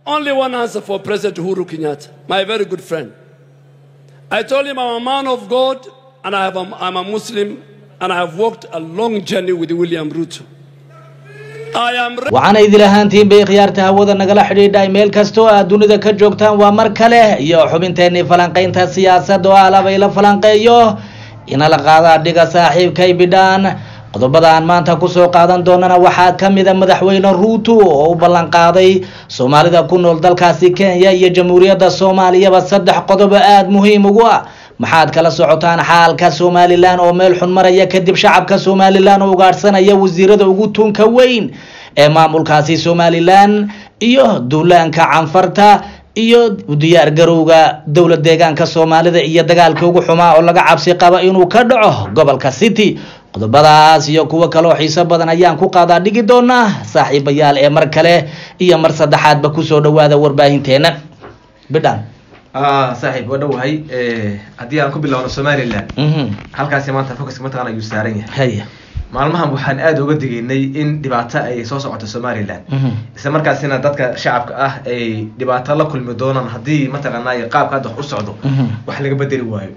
only one answer for President Uhuru Kenyatta, my very good friend. I told him I'm a man of God and I have a, I'm a Muslim and I have walked a long journey with William Ruto. I am ready waxaana idil ahaantiin bay khiyaarta hawada nagala xidhiidhay meel kasta oo aad dunida ka joogtaan waa mar kale iyo xubinteenii falanqaynta siyaasadda oo alabay la falanqeeyo inala qaada dhiga saaxiibkay bidhaan qodobada aan maanta kusoo qaadan doonana waxaa ka mid a madaxweyne ruuto oo u ballan qaaday soomaalida ku nool dalkaasi kenya iyo jamhuuriyadda soomaaliyaba saddex qodob oo aada muhiim ugu ah maxaad kala socotaan xaalka somalilan oo meel xun maraya kadib shacabka somalilan oo ugaadhsanaya wasiirada ugu tunka weyn ee maamulkaasi somalilan iyo duulaanka canfarta iyo diyaar garowga dowlad deegaanka soomaalida iyo dagaalkii ugu xumaa oo laga cabsi qaba inuu ka dhaco gobolka city qodobadaas iyo kuwo kale oo xiiso badan ayaan ku qaadaa dhigi doonaa saaxiibayaal ee mar kale iyo mar saddexaadba kusoo dhawaada warbaahinteena bidhan saaxiib waa dhowahay haddii aan ku bilowno somalilan halkaasi maanta focuska mataqana ayuu saaran yahay haya maalmahan waxaan aada uga digaynay in dhibaato ay soo socoto somalilan isla markaasina dadka shacabka ah ay dhibaato la kulmi doonaan haddii mataqaanay qaabka hadda wax u socdo wax laga bedeli waayo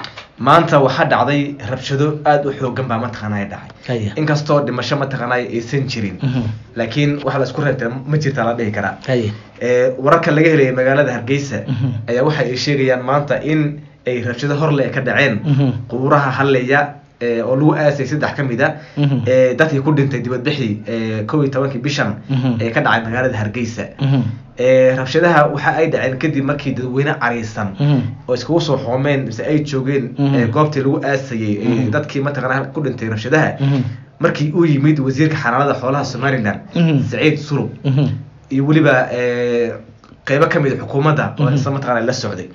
maanta waxaa dhacday rabshado aada u xoogan baa mataqaanay dhacay haya inkastoo dhimasho mataqaanay aysan jirin laakiin waxa la isku reebtay ma jirta la dhihi karaa haya ee wararka laga helaya magaalada hargeysa ayaa waxa ay sheegayaan maanta in ay rabshado horle ka dhaceen quuraha halleya ee oo lagu aasay saddex ka mid a ee dadkii ku dhintay dibadbixii ee kow iyo tobankii bishan ee ka dhacay magaalada hargeysa ee rabshadaha waxa ay dhaceen kadib markii dadweyne cariisan oo iskugu soo xoomeen mise ay joogeen ee goobtii lagu aasayay ee dadkii mataqaana ku dhintay rabshadaha markii uu yimid wasiirka xanaanada xoolaha somaliland saciid sulub iyo weliba ee, qeybo ka mid a xukuumadda oo isla mataqaana la socday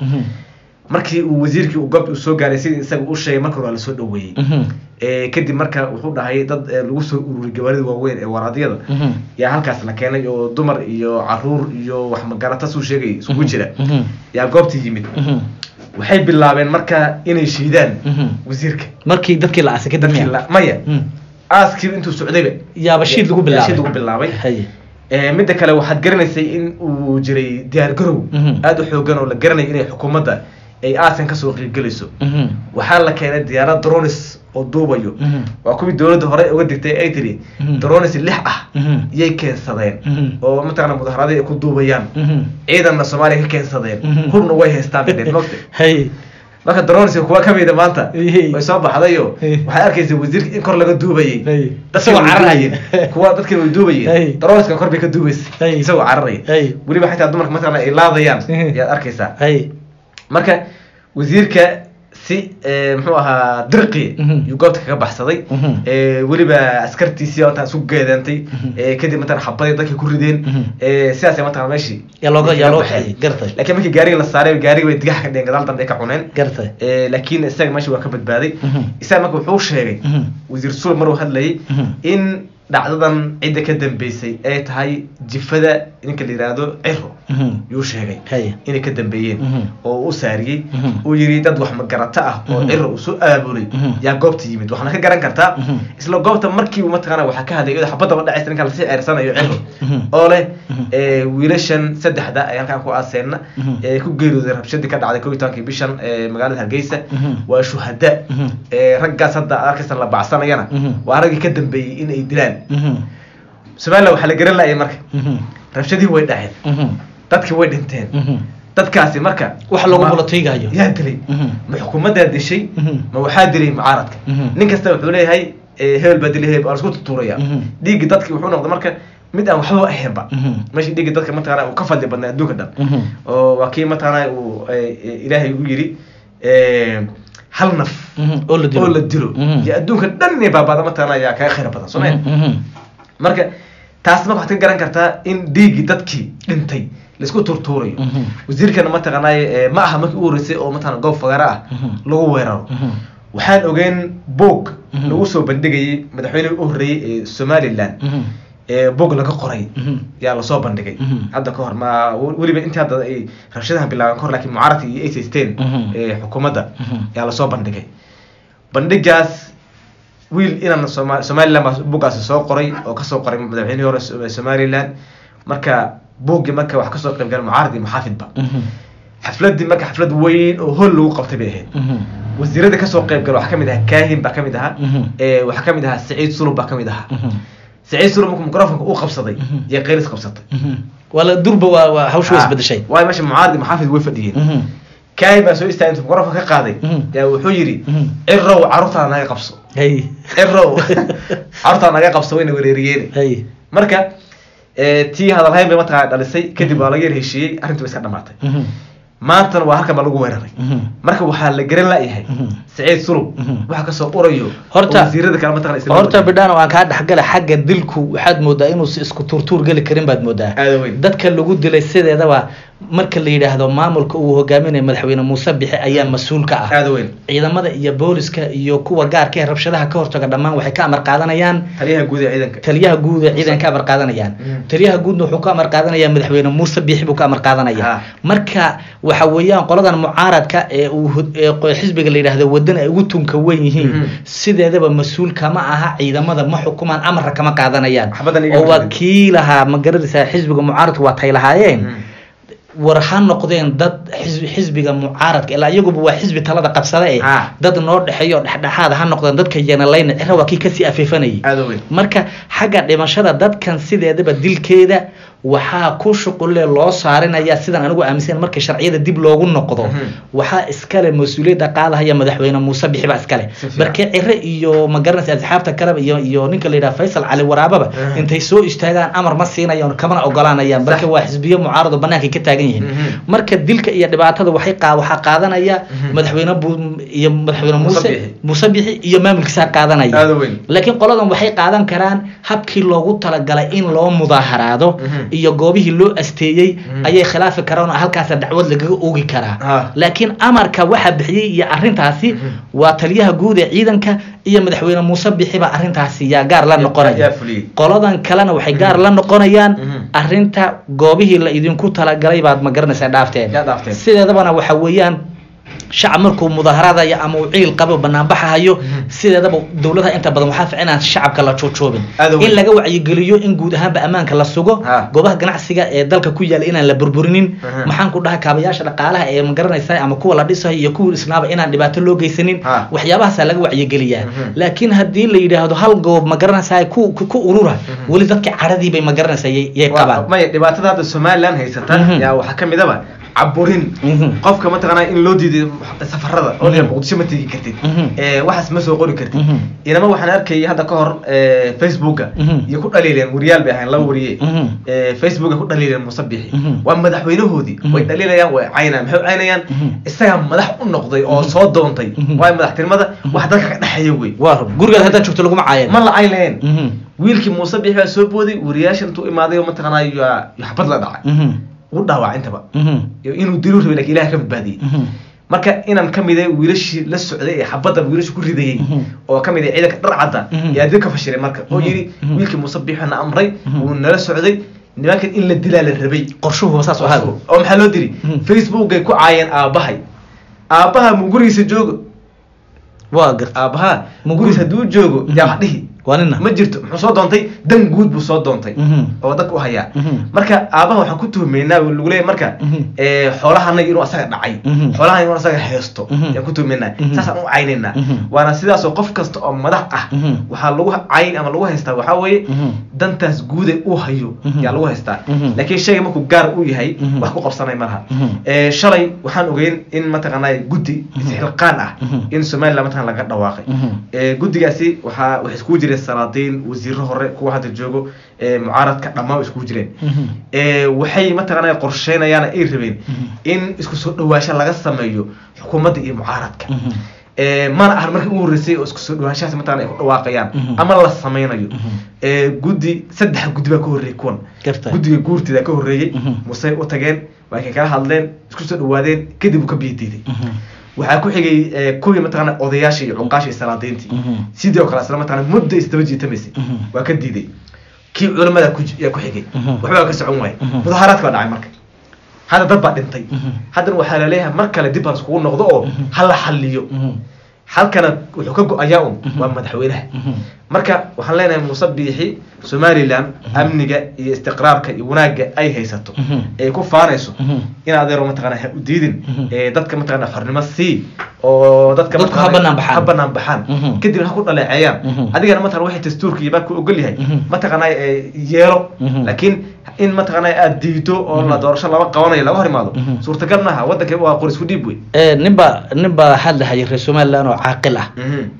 markii uu wasiirkii uu goobta uu soo gaaray sidii isaga u sheegay marka hore waa lasoo dhaweeyey ee, kadib marka wuxuu dhahay dad ee, lagu soo ururiyay gawaarida waaweyn ee waradyada yaa halkaas la keenay oo dumar iyo caruur iyo wax magarata suu sheegay isugu jira yaa goobtii yimid waxay bilaabeen marka inay shiidaan wasiirka markii dadkii la aasay kadib dadkii miya la- maya aaskii intuu socdayba yaaba shiid lagu yaa shiid bilaabay lagu bilaabay haya Ee, midda kale waxaad garanaysay in uu jiray diyaar garow Mhm. aada u xoogan oo la garanaya inay xukuumadda ay aasan kasoo qiibgelayso waxaa la keenay diyaarad dronis oo duubayo waa kuwii dowladda hore uga digtay ay tiri Mhm. dronis lix ah yay keensadeen Mhm. oo mataqana mudaharaaday ay ku duubayaan Mhm. ciidanna soomaaliya ka keensadeen Mhm. hubna way haystaan dhedhen mogta hay marka dronis kuwa kamida maanta Ehe. way soo baxdayo Eh. waxay arkaysa wasiirka in kor laga duubayay Hey. dadkii Isagoo way cararaya. duubayeen. kuwa dadkii way Hey. duubayeen droniskan kor bay ka duubaysa Hey. isagoo cararaya Hey. weliba xitaa dumarka mataqana ay laadayaan Eh. yaad arkaysaa hay marka wasiirka si eh, muxuu ahaa dirqi Mhm. yuu goobta kaga baxsaday Mhm. Eh, weliba askartiisii intaan isku geedeentay Eh, kadib mataqana xabaday dadkay ku rideen Mhm. Eh, sidaasay mataqana meeshii yaa looga yaa kaga loo baxeen. kaxeeyey gartay laakiin markii gaariga la saaray gaariga bay digax ka dhigeen gadaal dambe ay ka cuneen gartay Eh, laakiin isaga meesha waa ka badbaaday Mhm. isaga marka wuxuu sheegay Mhm. wasiir sul maruu hadlayay Mhm. in dhacdadan cidda ka dambeysay ay tahay jifada ninka la yidhaahdo ciro Mhm. yuu sheegay haya inay ka dambeeyeen Mhm. oo u saariyey Mhm. uu yidhi dad wax magarato ah oo Mhm. ciro uu soo aabulay Mhm. yaa goobta yimid waxaana ka garan kartaa Mhm. isla goobta markii uu mataqaana waxaa ka hadlay iyadoo xabadaba dhacaysa ninka lasii ceersanayo ciro Mhm. oo leh Mhm. ee, wiilashan saddexda ay halkaan ku aaseenna Mhm. ee ku geeriyooday rabshadii ka dhacday kow iyo tobankii bishan ee magaalada hargeysa Mhm. waa shuhada Mhm. ee raggaas hadda arkaysan la bacsanayana Mhm. waa raggii ka dambeeyey in ay dilaan Mhm. somaliland waxaa la garan laayay marka Mhm. rabshadii way dhaceen Mhm. dadkii way dhinteen Mhm. dadkaasi marka wax lagu ma- bolotiigayo yaa dilay Mhm. ma xukuumaddaa dishay Mhm. ma waxaa dilay mucaaradka Mhm. nin kasta wuxuu leeyahay eh, hebel baa dilay hebel waa lasku tutuuraya Mhm. dhiiggi dadki wuxuu noqday marka mid aan waxba ahaynba Mhm. meeshii dhiiggi dadka mataqaana uu ka fadli badnaa adduunka dhan Mhm. oo waa kii mataqaana uu eh, eh, ilaahay u yidhi eh, hal naf Mhm. oo la dilo oo la dilo Mhm. iyo adduunka dhan inay baabada mataqaana ayaa kaga khayr badan soo ma Mhm. marka taas marka waxaad ka garan kartaa in dhiiggii dadkii dhintay laisku turtuurayo Mhm. wasiirkana mataqaanay ma aha markii u horeysay oo mataqana goob fagaara ah Mhm. lagu weeraro Mhm. waxaan ogeen boog Mhm. lagu soo bandhigayay madaxweynihii u horreeyey ee somaliland Mhm. ee boog laga qoray Mhm. yaa lasoo bandhigay Mhm. hadda ka hor ma weliba intii hadda ay rabshadahan bilaabeen kahor laakiin mucaaradka iyo ay haysteen Mhm. ee xukuumadda Mhm. yaa lasoo bandhigay bandhigaas wiil inaan soma somaliland baa boggaasi soo qoray oo kasoo qoray madaxweynihii hore So- somaliland marka buuggii marka wax kasoo qayb galeen mucaarad iyo muxaafidba xafladii marka xaflad weyn oo hol lagu qabtay bay ahayd wasiirada kasoo qayb gala waxaa kamid ahaa kaahin baa kamid ahaa ee waxaa kamid ahaa saciid sulub baa kamid ahaa saciid sulub markuu microfonka uu qabsaday iyo qeylis qabsatay wala durba waa waa hawshu way isbedeshay waayo meesha mucaarad iyo muxaafid way fadhiyeen kaahin baa soo istaagay intuu microfonka ka qaaday yaa wuxuu yidhi cirow carruurtaada naga qabso hay cirow carruurtaada naga qabso wayna wereeriyeen hay marka eh, tii hadalhayn bay mataqana dhalisay kadib waa laga yar heshiiyey arrintii way iska dhamaatay maantana waa halkan baa lagu weeraray marka waxaa la garan la'yahay saciid sulub waxa kasoo urayo Horta- oo wasiirada kale mataqana isla horta wadaya. bidhaan aan kaa dhexgala xagga dilku waxaad moodaa inuusan isku tuurtuur geli karin baad moodaa aada weyn dadka lagu dilay sideedaba marka la yidhaahdo maamulka uu hogaaminayo madaxweyne muuse bixe ayaa mas-uul ka ah aada weyn ciidamada iyo booliska iyo kuwa gaarka ee rabshadaha ka hortaga dhammaan waxay ka amar qaadanayaan taliyaha guud ee ciidanka taliyaha guud ee ciidan ka amar qaadanayaan Mm. taliyaha guudna wuxuu ka amar qaadanayaa madaxweyne muuse biixi buu ka amar qaadanaya Ah. marka waxa weeyaan qoladan mucaaradka ee uu hod- ee qo- xisbiga la yidhaahdo wadan ay ugu tunka weyn yihiin Mhm. sideedaba mas-uul kama aha ciidamada ma xukumaan amarka kama qaadanayaan Waxbadan iga oo maqlin. wakiilaha ma garanaysaa xisbiga mucaaradka waa tay lahaayeen Mm. war ha noqdeen dad xisbi xisbiga mucaaradka ilaa iyaguba waa xisbi talada qabsada eh Ah. dad noo dhexeeyo dhexdhexaad ha noqdeen dadka yanalayna cira waa kii kasii afeefanayay aada weyn marka xagga dhimashada dadkan sideedaba dilkeeda waxaa ku shuqulle loo saarinaya sidaan anigu aaminsan marka sharciyada dib loogu noqdo Mhm. waxaa iskale mas-uuliyadda qaadahaya madaxweyne muuse bixi baa iskale Si fiican. marka cire iyo ma garanaysa asxaabta kaleba iyo iyo ninka la yidhaha faysal cali waraababa Mhm. intay soo istaagaan amar ma siinayaan kamana ogolaanayaan marka waa xisbiyo mucaarado banaanka ka taagan yihiin Mhm. marka dilka iyo dhibaatada waxay qaa waxaa qaadanaya Mhm. madaxweyne bu- iyo madaxweyne Muuse muuse Bixi. muuse bixi iyo maamulkiisaa qaadanaya aada weyn laakiin qoladan waxay qaadan karaan habkii loogu talagalay in loo mudaaharaado Mhm. iyo goobihii loo asteeyey Mhm. ayay khilaafi karaan oo halkaasa dacwad lagaga oogi karaa Ah. laakiin amarka waxa bixiyey iyo arintaasi Mhm. waa taliyaha guud ee ciidanka iyo madaxweyne muuse bixiba arintaasi yaa gaar la yaa noqonaya fuliyey qoladan kalena waxay gaar la noqonayaan Mhm. arinta goobihii la idinku talagalay baad ma garanaysaa dhaafteen yaa dhaafteen sideedabana waxa weeyaan shacab markuu mudaaharaadayo ama uu ciil qabo banaanbaxahayo Mhm. sideedaba dowladaha inta badan waxaa fiican inaan shacabka la joojooben Aad u weyn. in laga wacyigeliyo in guud ahaanba ammaanka la sugo Ha. goobaha ganacsiga ee dalka ku yaala inaan la burburinin Mhm. maxaan ku dhaha kaabayaasha dhaqaalaha ee magaranaysa ama kuwa la dhisayo iyo kuwa isnaaba inaan dhibaato loo geysanin Ha. waxyaabahaasa laga wacyigeliyaa Mhm. laakiin haddii la yidhaahdo hal goob magaranaysa ku ku ku urura weli dadka caradii bay magaranaysa yay yay Waa- qabaan maya dhibaatada hadda somaliland haysata Mhm. yaa waxaa kamid aba caburin Mhm. qofka mataqaanaa in loo diiday safarada oo Mhm. dhan muqdisho ma tegi kartid Mhm. ee waxaas ma soo qori kartid Mhm. inama waxaan arkayay hadda ka hor ee, facebooka Mhm. iyo ku dhaliileen wariyaal bay ahayn laba wariye Mhm. ee, facebooka ku dhaliileen muuse bixi Mhm. waa madaxweynahoodii Mhm. way dhaliilayaan way caynayaan maxay u caynayaan Mhm. isagaa madax u noqday oo soo doontay Mhm. waayo madaxtinimada wax dalka ka dhexeeya wey waa run gurigaad haddaad joogto laguma caayan ma la cayn lahayn Mhm. wiilkii muuse bixi baa soo booday wariyaashan intuu imaaday oo mataqaanaa yaa yaa xabad la dhacay Mhm. u dhaawac intaba Mhm. iyo inuu dilu rabay lakin ilaah ka badbaadiyey Mhm. marka inaan ka miday wiilashii la socday ee xabadda wiilashu ku ridayey Mhm. oo ka mid ah ciidanka dharcadda Mhm. yaa dib ka fashiray marka oo Mhm. yidhi Mhm. wiilkii muuse biixina amray Mhm. wuu nala socday nimankan in la dilaa la rabay qorshuhu saas u ahaado oo maxaa loo diri Mhm. facebookay ku caayeen aabbahay aabbaha mu gurigiisa joogo waa garta aabbaha Mu mu gurigiisa hadduu joogo Mhm. yaa wax dhihi waa nina ma jirto muxuu soo doontay dan guud buu soo doontay Mhm. oo dadka u hayaa Mhm. marka aabaha waxaan ku tuhmeynaa oo lagu leeyahay marka Mhm. ee, xoolahanaga inuu asaga dhacay Mhm. xoolahan inuu asaga haysto Mhm. yaan ku tuhmeynaa Mhm. saasaan u caynaynaa Mhm. waana sidaasoo qof kasta oo madax ah Mhm. waxaa lagu cayn ama lagu haystaa waxaa weeye Mhm. dantaas guude uu hayo Mhm. yaa lagu haystaa Mhm. laakiin shayga markuu gaar u yahay Mhm. wax ku qabsanay malaha Mhm. Ee, shalay waxaan ogeyn in mataqaanaa guddi isxilqaan ah Mhm. in somaliland mataqan laga dhawaaqay Mhm. Ee, guddigaasi waxaa waxay iskugu jireen salaadiin wasiiro hore kuwa hadda joogo ee, mucaaradka dhammaan way iskugu jireen Mhm. ee, waxay mataqaanaa qorsheynayaan ay rabeen Mhm. in isku soo dhawaasho laga sameeyo xukuumadda iyo mucaaradka Mhm. ee, mana ahan markii ugu horreysay oo isku soo dhawaashahaas mataqana ay ku dhawaaqayaan Mhm. ama la sameynayo Mhm. ee, guddi saddex guddi baa ka horreeyay kuwan garta guddiga guurtida ka horreeyey Mhm. musey u tageen waa kay kala hadleen isku soo dhawaadeen kadib uu ka biyo diiday Mhm. waxaa ku xigay ee, kuwii mataqaana odayaashii iyo cuqaashii iyo salaadiintii Mhm. sidoo kale isla mataqaana muddo isdaba jiitamaysay Mhm. waa ka diiday kii culamada ku yaa ku xigay Mhm. waxbaa ka socon waayay Mhm. mudaaharaadka baa dhacay marka hadda dad baa dhintay Mhm. haddana waxaa laleeyahay mar kale dib ha iskugu noqdo oo Mhm. ha la xaliyo Mhm. halkana wuxuu ka go-ayaa un waa madaxweynaha marka waxaan leenahay muuse biixi somalilan amniga iyo istiqraarka iyo wanaagga ay haysato ee ku faanayso in adeero mataqana ha u diidin ee dadka mataqana xornimo sii oo dadka Dadku ha mataqaanaa banaan baxaan. ha banaan baxaan Mhm. kadibna ha ku dhaleeceeyaan Mhm. adigana mataqana waxay dastuurka iyo baa ku ogol yahay Mhm. mataqana ee, yeelo Mhm. laakiin in mataqana aad diido oo la doorasho laba qabanayo laga hor imaado Mhm. suurtagal maaha wadanka waa qoris ku dhiib wey Eh, ninba ninba hadlahayay reer somaliland oo caaqil ah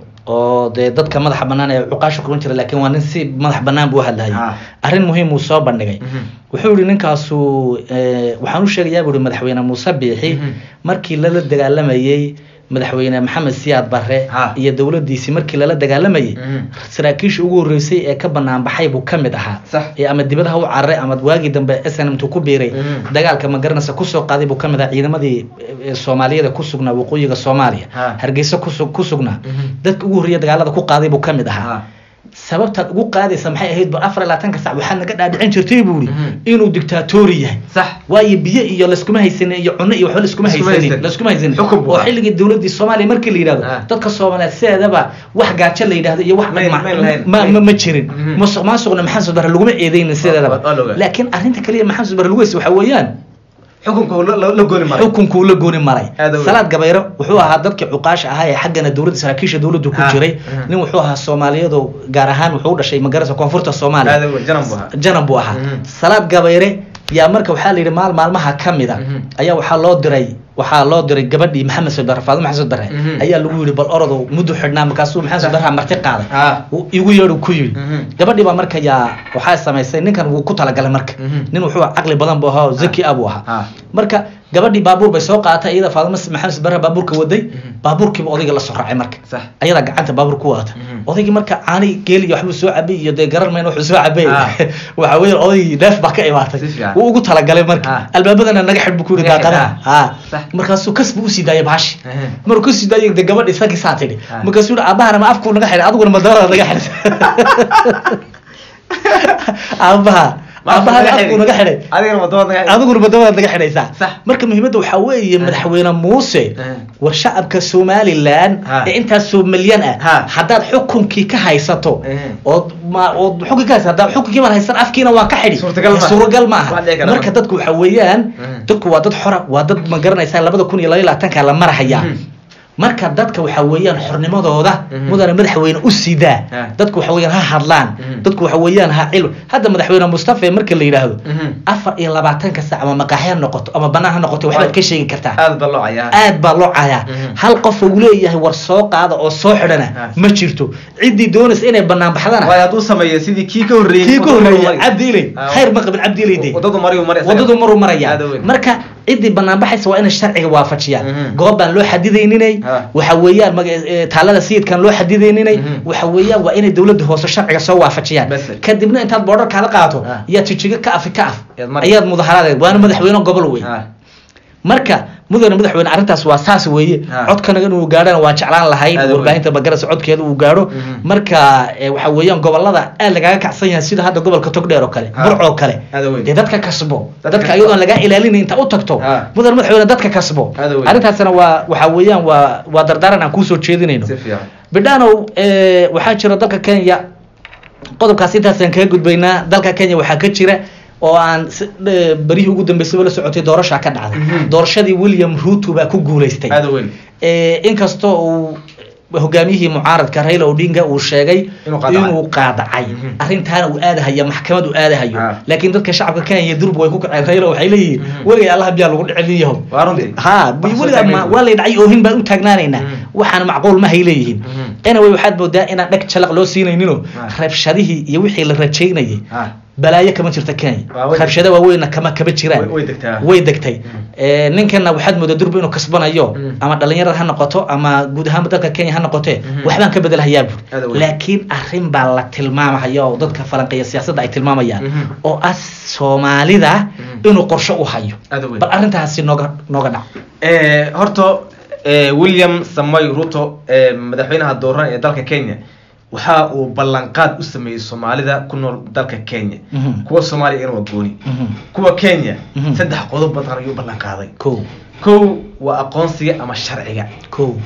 oo dee dadka madaxa banaan ee cuqaasha kulan jira laakiin waa nin si madax banaan buu hadlahayay Ah. arrin muhiim uu soo bandhigay Mhm. wuxuu yihi ninkaasu eh, waxaan u sheegayaa buu yihi madaxweyne muuse biixi Mhm. markii lala dagaalamayey madaxweyne maxamed siyaad barre Ah. iyo dowladiisii markii lala dagaalamayey Mhm. saraakiisha ugu horreysay ee ka banaan baxay buu ka mid ahaa Sax. ee ama dibadaha u cararay ama waagii dambe snmt ku biiray Mhm. dagaalka magaranaysa kusoo qaaday buu ka mid ahaa ciidamadii eh, soomaaliyada ku sugnaa waqooyiga soomaaliya Ha. hargeysa kusu- ku sugnaa Mhm. dadka ugu horreeya dagaalada ku qaaday buu ka mid ahaa Ah. sababtaad ugu qaadaysa maxay ahayd ba afar iyo labaatanka sac waxaad naga dhaadhicin jirtay buu yihi Mhm. inuu dictatori yahay sax waayo biyo iyo laskuma haysanin iyo cunno iyo waxba laskuma Laskuma haysanin haysanin. laskuma haysanin Xukun buu oo ahaa. xilligii dowladii soomaaliya markii la yidhahdo Ah. dadka soomaaliyeed sideedaba wax gaajo la yidhahdo iyo wax May- ma- may lahayn. ma ma ma jirin Mhm. musuq maasuqna maxamed bare laguma eedeynin sideedaba waa la ogaa. laakiin arrinta kaliya maxamed bare lagu haysta waxaa weeyaan xukunka uu la- la la gooni maray xukunkuu la gooni maray Aad u weyn. salaad gabayro wuxuu ahaa dadkii cuqaasha ahaa ee xaggana dowladda saraakiisha dowladdu ku Ah, jiray mhm. nin wuxuu ahaa soomaaliyadu gaar ahaan wuxuu u dhashay magarasa koonfurta soomaaliya aad u weyn, janan buu ahaa janan buu ahaa Mhm. salaad gabayre yaa marka waxaa la yidhi maal maalmaha ka mida Mhm. ayaa waxaa loo diray waxaa loo diray gabadhii maxamed sodare faadimo maxamed sodare Mhm. ayaa lagu yidhi bal orodow muddu xidhnaa markaasuu maxamed sodare marti qaaday Ah. Uu igu yeedhu ku yidhi Mhm. gabadhii baa marka yaa waxaa samaysay ninkan wuu ku talagalay marka Mhm. nin wuxuu caqli badan buu ahaa oo zaki ah buu ahaa Ah. marka gabadhii baabuur bay soo qaadatay iyada faadimo maxamed sodare baabuurka waday Mhm. baabuurkiiba odayga la soo raacay marka sax ayadaa gacanta baabuur ku wadata Mhm. odaygii marka caani geel iyo waxbuu soo cabay iyo dee garan mayna wuxuu soo cabay Ah. waxa weeye odaygii neef baa ka imaatay Si fiican. wuu ugu talagalay marka Ah. albaabadana naga xidh buu ku yidhi Naga xidh, daaqadaha ha Sax. markaasuu kas buu usii daayay baashi Ehe. markuu kasii daayay dee gabadhi isagii saa tidhi Ah. markaasuu yihi aabahana ma afkuu naga xidhay adiguna madaarada naga xidhay aabaha Ma afku aabahana naga afkuu xidhay? naga xidhay adigana wadamada naga adiguna madawadaad naga xidhaysaa Sax. marka muhiimadda waxaa weeye madaxweyne muuse Eh. war shacabka somalilan Ha. ee intaas soo milyan ah Ha. haddaad xukunkii ka haysato Eh. ood ma ood xukunkii ka haysato haddaad xukunkii baan haysan afkiina waa ka xidhi Suurtagal maaha. suuragal ma aha Wax dhici kara marka maaha. dadku waxaa weeyaan Mm. dadku waa dad xora waa dad ma garanaysaa labada kun iyo laba iyo labaatanka la marahayaa Mhm. marka dadka waxaa weeyaan xornimadooda Mhm. mudane madaxweyne u sidaa Ah. dadku waxa weeyaan ha hadlaan Mhm. dadku waxa weeyaan ha cil hadda madaxweyne mustafa marka la yidhaahdo Mhm. afar iyo labaatanka sac ama maqaaxi ha noqoto ama banaan ha noqoto waxbaad ka sheegi kartaa aad baa loo cayaa aad baa loo cayaa Mhm. hal qof uu leeyahay war soo qaada oo soo xidhana Ah. ma jirto ciddii doonaysa inay banaan baxdana waayo hadduu sameeyo sidii kii ka horreeyey kii ka horreeya mari. cabdi ilay Ah. khayr ma qabin cabdi ilay de wadadu mariyu mari wadadu maruu maraya Aad u weyn. marka ciddii banaan baxaysa waa inay sharciga waafajiyaan Mhm. goob baan loo xadidayninay Ah. waxa weeyaan maga- eh, taalada sayidkan loo xadidayninay Mhm. waxa weeyaan waa inay dowladda hoose sharciga soo waafajiyaan Bas. kadibna intaad boodharkaada qaato Ah. ayaad jijiga ka afi ka af Ayaad mari. ayaad mudaharaadeed waana madaxweyne gobol wey Ah. marka mudane madaxweyne arrintaas waa saas weeye Ah. codkanaga inuu gaadhana waan jeclaan lahayn Aad u weyn. warbaahinta bagarasa codkeeda uu gaadho Mhm. marka eh, waxa weeyaan gobolada aad lagaga kacsan yahay sida hadda gobolka togdheer oo kale Ah. burc oo kale Aad u weyn. dee dadka kasbo Dadka dadka kasbo. iyadoon lagaa ilaalinayn inta u tagto Ah. mudane madaxweyne dadka kasbo Aad u weyn. arrintaasna waa waxa weeyaan waa waa dardaaran aan kuusoo jeedinayno si fiican bidhaanow eh, waxaa jira dalka kenya qodobkaas intaasaan kaga gudbaynaa dalka kenya waxaa ka jira oo aan si- eh, berihii ugu dambeysayba la socotay doorashaa ka dhacday Mhm. doorashadii william ruto baa ku guuleystay aad u weyn Eh, inkastoo uu hogaamiyihii mucaaradka raila odinga uu sheegay Inuu qaadacay. inuu qaadacay Mhm. arrintaana uu aadahaya maxkamad uu aadahayo Ah. laakiin dadka shacabka kenya durba way ku kaceen raila waxay leeyihiin Mhm. weligay allah biyaa lagu dhicin yahow waa runtii ha Wax soo weligaa taagay ma- wey. waa lay dhacay oohin baan u taagnaanaynaa Mhm. waxaana macquul ma hay leeyihiin Mhm. anyway waxaad moodaa inaan dheg jalaq loo siinayninoo Ah. rabshadihii iyo wixii la rajaynayay Ah. balaayo kama jirta kenya Waa way- rabshado waaweynna kama kama jiraan Way- way degtaa. way degtay Mm. Eh, ninkana waxaad moodaa durba inuu kasbanayo Mm. ama dhalinyarada ha noqoto ama guud ahaanba dalka kenya ha noqotee Mhm. waxbaan ka bedelhayaa bur Aad u weyn. laakiin arrin baa la tilmaamaya oo dadka falanqeeya siyaasadda ay tilmaamayaan Mhm. oo ah soomaalida Mhm. inuu qorshe u hayo Aad u weyn. bal arrintaasi nooga nooga dhac Eh, horta eh, william samoy ruto eh, madaxweynaha dooran ee dalka kenya waxa uu ballanqaad u sameeyey soomaalida ku nool dalka kenya Mhm. kuwa soomaaliya iyana waa gooni Mhm. kuwa kenya Mhm. saddex qodob badan ayuu ballanqaaday kow kow waa aqoonsiga ama sharciga kow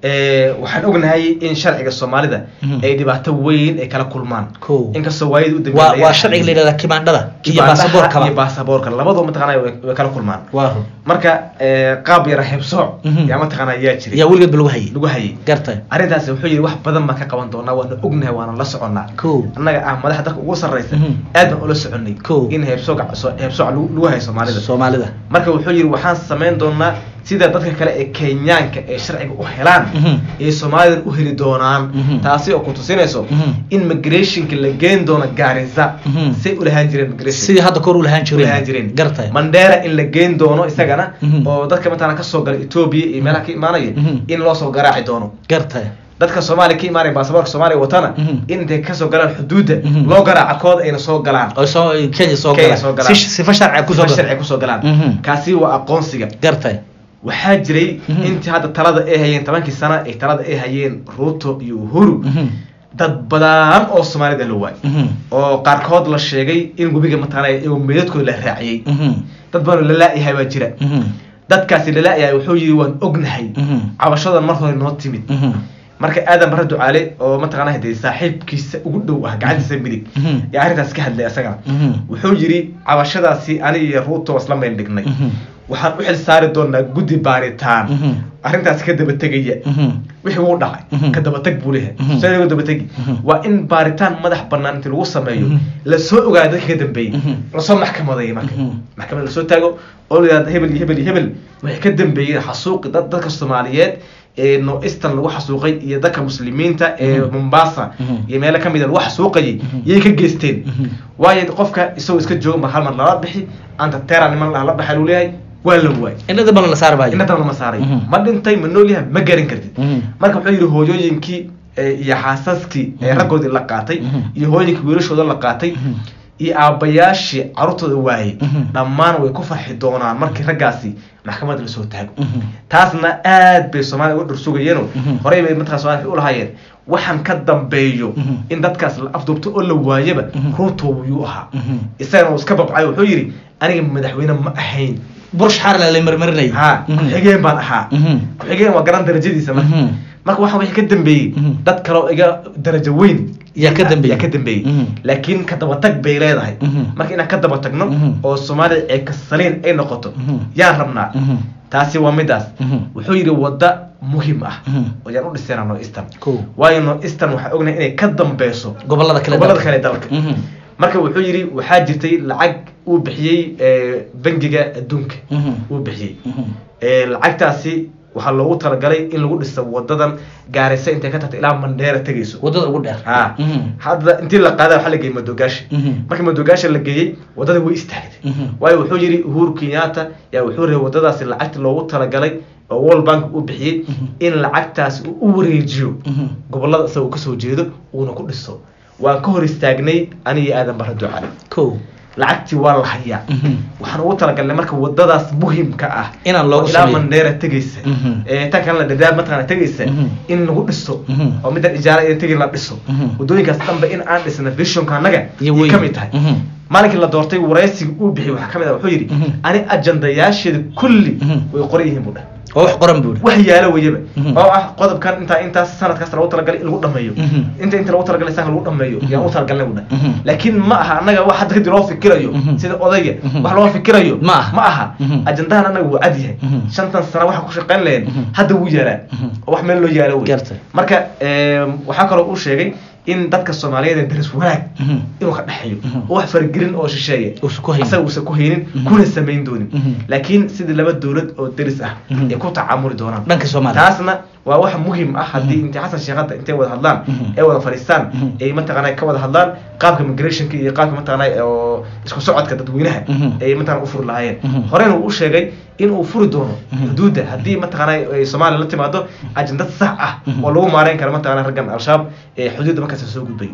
Eh, waxaan ognahay in sharciga soomaalida Mhm. ay dhibaato weyn ay kala kulmaan Kow. inkastoo waayadii u dambeeyay waa laga waa hadlayay. sharciga la yidhahda kimaandhada iyo Kibaandaha baasaboorkaba iyo baasaboorka labadoo mataqaanaa way way kala kulmaan waa run marka eh, qaab yara hebsooc Mhm. yaa mataqaanaa yaa jiray yaa weligeed ba lagu hayay lagu hayay gartay arrintaasi wuxuu yidhi wax badan baan ka qaban doonaa waana ognahay waana la soconnaa Kow. annaga ah madaxa dalka ugu sarraysa Mhm. aad baan ula soconnay Kow. in heebsooc heebsooc lagu lagu hayo soomaalida soomaalida marka wuxuu yidhi waxaan samayn doonaa sida dadka kale ee kenyaanka ee sharciga u helaan Mhm. ee soomaalidan u heli doonaan Mhm. taasi oo ku tusinayso Mhm. in migrationka la geen doono gaarisa Mhm. say u lahaan jireen migration sidii hadda kor u lahaan u lahaan jireen jireen gartay mandera in la geen doono isagana Mhm. oo dadka mataqaana kasoo gala ethiopia iyo meelaha ka imaanaya Mhm. in loo soo garaaci doono gartay dadka soomaaliya ka imaanaya baasaboorka soomaaliya watana Mhm. in intay kasoo galaan xuduudda Mhm. loo garaaca kooda ayna soo galaan oo soo kenya soo Kenya gala soo galaan. Si- sifa sharciga kusoo Sifa gala sharci kusoo galaan Mhm. kaasi waa aqoonsiga gartay waxaa jiray Mhm. intii hadda talada ay hayeen tobankii sano ay talada ay hayeen ruto iyo uhuru Mhm. dad badan oo soomaalida la waayay Mhm. oo qaarkood la sheegay in webiga mataqaanaa iyagoo meedadkooda la raaciyey Mhm. dad badan oo la laayahay baa jira Mhm. dadkaasi la laayahay wuxuu yidhi waan ognahay Mhm. cabashadan mar hore noo timid Mhm. marka aadan barre ducaale oo mataqaanaa hadee saaxiibkiisa ugu dhow ah gacantiisa midig Mhm. yaa arrintaas ka hadlay asagana Mhm. wuxuu yidhi cabashadaasi ani iyo ruuto isla meel dhignay Mhm. waxaan u xil saari doonaa guddi baaritaan Mhm. arrintaas ka daba tegaya Mhm. wixii wuu dhacay Mhm. ka daba tag buu leeyahay Mhm. see lagu daba tegi Mhm. waa in baaritaan madax bannaan inti lagu sameeyo Mhm. lasoo ogaado dadka ka dambeeyey Mhm. lasoo maxkamadeeyo marka Mhm. maxkamad lasoo taago oo la yidhahdo hebel iyo hebel iyo hebel waxay ka dambeeyeen xasuuqi dad dadka soomaaliyeed ee no eastern lagu xasuuqay iyo dadka muslimiinta ee Mhm. mombasa Mhm. iyo meelo kamid a lagu xasuuqayay Mhm. yay ka geysteen Mhm. waayo qofka isagoo iska jooga ma hal mar lala bixi anta tera niman la baxa luu leeyahay waa la waay inada bana la saari maayo inadan lama saaray Mhm. ma dhintay ma nool yahay ma garan kartid Mhm. marka wuxuu yidhi hooyooyinkii eh, iyo xaasaskii ee Mhm. raggoodii la qaatay Mhm. iyo hooyooyinkii wiilashooda la qaatay Mhm. iyo aabbayaashii carruurtooda waayey Mhm. dhammaan way ku farxi doonaan markii raggaasi maxkamadda lasoo taago Mhm. taasna aad bay soomaaliya uga dhursugayeeno Mhm. horey bay mataqaa soomaalika u lahaayeen waxaan ka dambeeyo Mhm. in dadkaas la afduubto oo la waayaba Mhm. ruuto wuyuu ahaa Mhm. isagana uu iska babcay wuxuu yidhi aniga madaxweyne ma ahayn bursh xaarla la marmarinay ha ku-xigeen baan ahaa Mhm. ku-xigeen waa garan darajadiisa marka Mhm. marka waxaa wixii ka dambeeyey Mhm. dad kale oo iga darajo weyn Yaa ka dambeeyey. yaa ka dambeeyey Mhm. laakiin ka daba tag bay leedahay Mhm. marka inaan ka daba tagno Mhm. oo soomaalida ee kasaliin ay noqoto Mhm. yaan rabnaa Mhm. taasi waa midaas Mhm. wuxuu yidhi wadda muhim ah Mhm. oo yaan u dhisayna no eastern Cool. waayo no eastern waxaa ognahay inay ka dambeyso gobolada kale gobolada dalka. kale dalka Mhm. marka wuxuu yidhi waxaa jirtay lacag uu bixiyey eh, bangiga adduunka Mhm. uu bixiyey Mhm. Eh, lacagtaasi waxaa loogu talagalay in lagu dhiso wadadan gaarisa intay ka tagto ilaa mandheera tegayso wadada ugu dheer ha Mhm. hadda intii la qaada waxaa la geeyey madogaashi Mhm. markii madogaashi la geeyey wadada way istaagtay Mhm. waayo wuxuu yidhi uhuru kenyatta yaa wuxuu rabay wadadaasi lacagta loogu talagalay oo world bank uu bixiyey Mhm. in lacagtaasi uu u wareejiyo Mhm. gobolada isagoo kasoo jeedo uuna ku dhiso waan ka hor istaagnay aniga aadan bara ducale Cool. lacagtii waa la hayaa Mhm. waxaan ugu talagalnay marka wadadaas muhimka ah Inaan loogu oo ilaa sameeyo. mandheera tegaysa Mhm. ee tan kalena dadaab mataqaana tegaysa Mhm. in lagu dhiso Mhm. oo middan ijaara in tegi la dhiso Mhm. wadooyinkaas dhanba in aan dhisna visionka annaga Iyo yay weyn. ka mid tahay Mhm. maalinkii la doortay waraysiga uu bixiyey waxaa ka mid ah wuxuu yidhi Mhm. ani ajandayaasheeda kulli Mhm. way qoran yihiin buu dhah oo wax qoran buuri wax yaalo weyaba Mhm. oo ah qodobkan intaa intaas sanadkaas lagu talagalay in lagu dhameeyo Mhm. inta inta lagu talagalay sanka lagu dhameeyo yaan u talagalnay buu dhah Mhm. laakiin ma aha annaga wax hadda kadib loo fikirayo Mhm. sida odayga Mhm. wax loo fikirayo Ma aha. ma aha Mhm. ajandahan annaga wuu cad yahay Mhm. shantan sano waxa ku shaqayn laheen Mhm. hadda wuu yaalaa Mhm. oo wax meel loo yaalo wey Gartay. marka em, waxaa kaloo uu sheegay in dadka soomaaliyeed ee daris wanaag Mhm. inuu ka dhexeeyo Mhm. oo wax faragelin oo shisheeya Uusan ku haynin. asaga uusan ku haynin Mhm. kuna samayn doonin Mhm. laakiin sidii laba dowlad oo deris ah Mhm. ay ku tacaamuli doonaan dhanka Soomaaliya taasna waa wax muhim ah haddii Mhm. intay xasan sheekh hadda intay wada hadlaan Mhm. ay wada fadhiistaan Mhm. ay mataqaanaa ka wada hadlaan qaabka migrationka iyo qaabka mataqaanaa oo isku socodka dadweynaha Mhm. ay mataqaanaa u furi lahaayeen Mhm. horena uu u sheegay in uu furi doono Mhm. xuduudda haddii mataqaanaa ay soomaaliya la timaado ajandad sax ah Mhm. oo lagu maareyn karo mataqaanaa raggan al-shabaab ee xuduudda markaas soo gudbay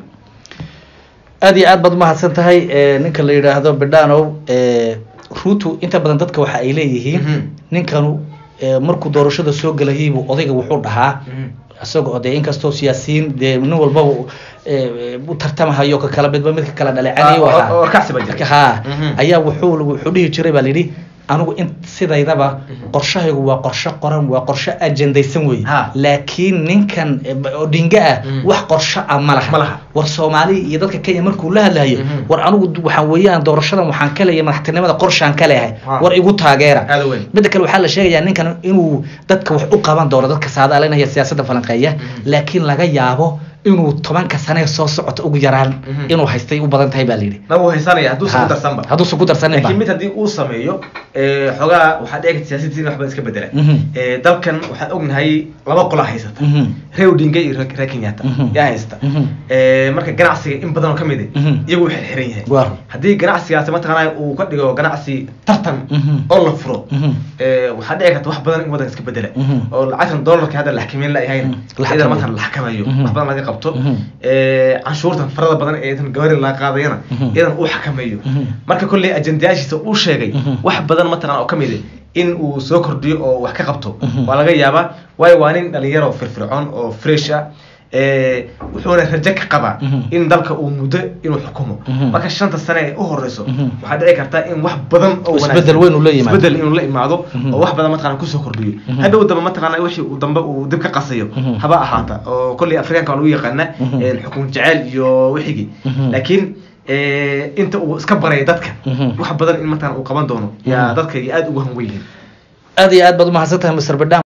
aad iyo aad baad umahadsan tahay eh, ninka la yidhaahdo bedhanow eh, ruto inta badan dadka waxa ay leeyihiin Mhm. ninkanu eh, markuu doorashada soo gelayaybu odayga wuxuu dhahaa isaga oo dee inkastoo siyaasiyiin dee nin walbaba u- eh, u tartamahayo ka kala midba midka kala dhaleecanayo Ah, oo- ahaa oo warkacsi baa jira. ha Mhm. ayaa wuxuu wuxuu dhihi jiray baa layidhi anigu in sidaydaba qorshahaygu waa qorshe qoran waa qorshe ajendaysan wey Ha. laakiin ninkan eh, odinga ah Mhm. wax qorshe ah ma laha Ma laha. war soomaali iyo dadka kenya markuu la hadlayo Mhm. war anigu d- waxaan weeyaan doorashadan waxaan ka leeyahay madaxtinimada qorshaan ka leeyahay Ha. war igu taageera aada weyn midda kale waxaa la sheegayaa ninkan inuu dadka wax u qaban doono dadka saadaalinaya siyaasadda falanqeeya laakiin laga yaabo inuu tobanka sane soo socota ugu yaraan Mhm. inuu haystay u badan tahay baa la yidhi na wuu haysanaya hadduusan Ha. ku darsanba hadduusan ku darsaninba laakiin mid haddii uu sameeyo ee, xoogaa waxaa dhici karta siyaasadiina waxba iska bedela Mhm. Ee, dalkan waxaan ognahay laba qola haysata Mhm. reer odinga iyo reer reer kenyatta Mhm. yaa haysta Mhm. Ee, marka ganacsiga in badan oo ka mid Mhm. ah iyagu waxay xiran yahay Waa. haddii ganacsigaasi mataqaanaa uu ka dhigo ganacsi tartan Mhm. oo la furo Mhm. ee, waxaa dhici karta wax badan in wadanka iska bedela Mhm. oo lacagtan dollarka hadda la xakameyn layahayn Mhm. La iyadana xakameeyo. markaan la xakamayo Mhm. wax badan laga qabto Mhm. ee, canshuurtan farada badan ee tan gawaari laga qaadayana Mhm. iyadana uu xakameeyo Mhm. marka kolley ajendayaashiisa uu sheegay Mhm. wax badan mataqaan oo ka mid ah in uu soo kordhiyo oo wax ka qabto Mhm. waa laga yaabaa waayo waa nin dhalinyaro firfircoon oo fresh ah ee, wuxuuna rajo ka qabaa Mhm. in dalka uu muddo inuu xukumo Mhm. marka shanta sane ee u horeyso Mhm. waxaa dhici karta in wax badan oo Isbedel wanaagsan- weyn uu la yimaado. isbedel inuu la imaado Mhm. oo wax badan mataqaana kusoo kordhiyo Mhm. hadhow dambe mataqaana wixii uu dambe uu dib ka qasayo Mhm. haba ahaata oo kolley afrikaanka waa lagu yaqaana Mhm. een, xukun jecel iyo wixigii Mhm. laakiin ee, inta uu iska baray dadka Mhm. wax badan in mataqaana uu qaban doono yaa Mhm. dadka aad ugu hanwen yihiin aad iyo aad baad umahadsan tahay mr badam